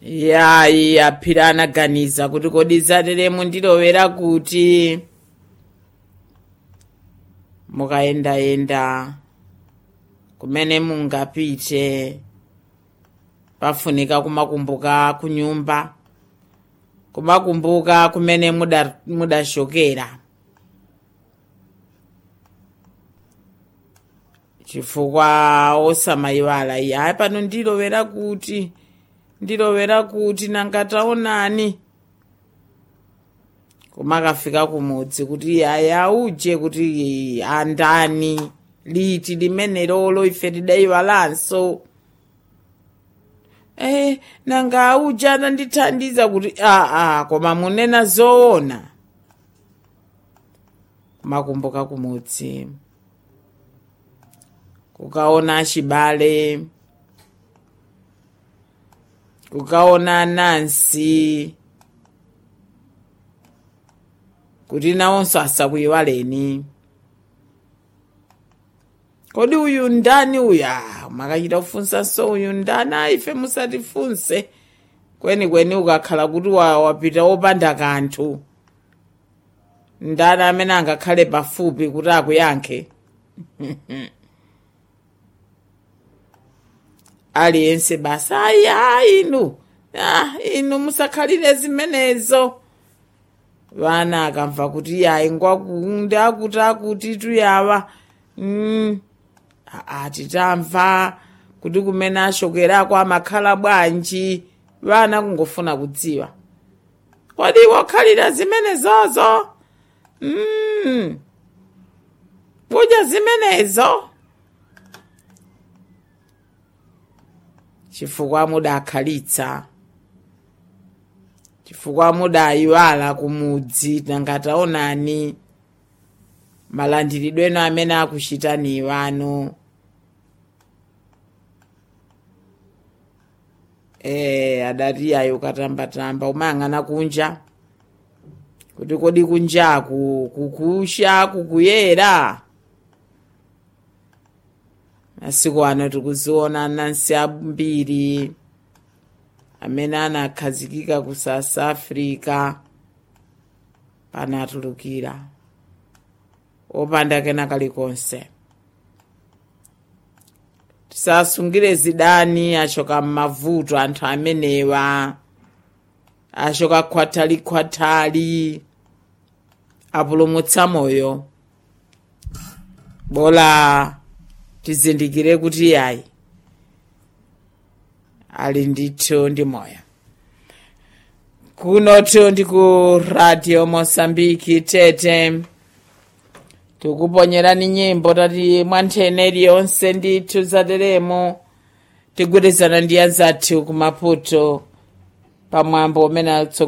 yayi aphira anaganiza kuti kodi zateremu ndilowera kuti mukayendayenda kumene mungapite pafunika kumakumbuka kunyumba kumakumbuka kumene muda- mudashokera chifukwa osamayiwala iyi hayi pano ndilowera kuti ndilowera kuti nanga taonani kumakafika kumudzi kuti yaya uje kuti andani liti limene lolo ife tidayiwalanso eh nanga auja anandithandiza kuti aa koma munena zoona kumakumbuka kumudzi kukaona achibale kukaona anansi kuti nawonso asakuyiwaleni kodi uyu ndani uya makachita kufunsanso uyu ndani ayi ife musatifunse kwenikweni ukakhala kuti wa- wapita wopanda kanthu ndani amene angakhale pafupi kuti akuyankhe aliyense basa ayi ayi inu ah, inu musakhalire zimenezo vana akamva kuti yayi ngwakundi akuti akuti tuyawa mm. aa titamva kuti kumene ashokerako amakhala bwanji vana kungofuna kudziwa kodi wakhalira zimenezozo mm. kudya zimenezo chifukwa mudakhalitsa chifukwa mudayiwala kumudzi nangataonani malandiridweno amene akuchitani iwano eh adati ayo katambatamba umayang'ana kunja kuti kodi kunjaku kukusha kukuyera masiku ano tikuziona anansi ambiri amene anakhazikika ku south africa panatulukira opanda kena kalikonse tisasungire zidani achoka m'mavuto anthu amenewa achoka khwatali-khwatali apulumutsa moyo bola tizindikire kuti yayi ali ndithu ndi moyo kunoto ndi ku radio mosambiki tete tikuponyerani nyimbo tati mwanthene iliyonse ndithu zateremo tigwirizana ndi anzathu kumaputo pamwambo umene